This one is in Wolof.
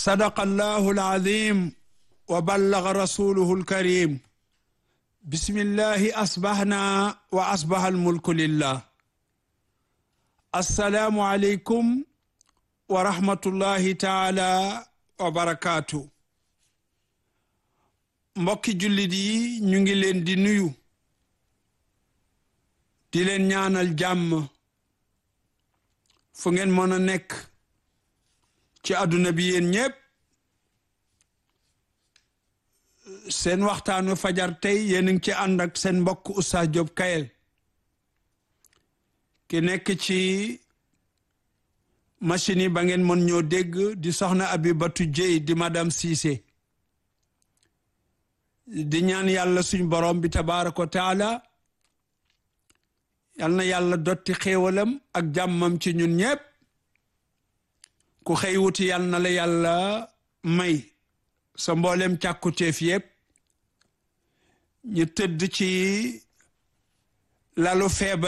sadaqa allahu alazim wa ballaga rasuluhu alkarim bismillahi asbahna wa asbaha almulku lillah assalaamu aleykum wa rahmatullahi taala wa barakaatu mbokki jullit yi ñu ngi leen di nuyu di leen ñaanal jàmm fu ngeen mën a nekk ci àdduna bi yéen ñépp seen waxtaanu fajar tey yéen a ngi ci ànd ak seen mbokk Oustaz Diop Kayel ki nekk ci machine yi ba ngeen mën ñoo dégg di soxna Abibatu Jéy di madame Cissé di ñaan yàlla suñ borom bi tabaaraka wa taala yal na yàlla dotti xéewalam ak jàmmam ci ñun ñépp ku xëy wuti yal na la yàlla may sa mboolem càkkutéef yépp ñu tëdd ci lalu feebar